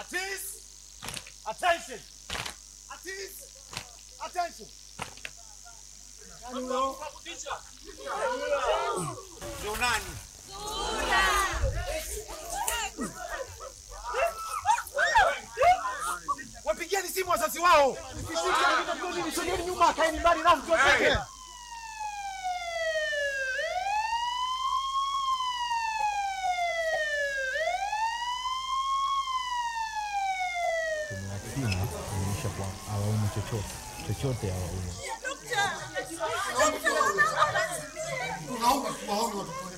Artist, attention. Artist, attention. Ndio nani? Wapigieni simu wazazi wao. Sogeni nyuma, kaeni mbali nao mtu wake. kwenye simu inaonyesha kwa hawaumu chochote chochote hawaumu Tunaomba tuwaone watoto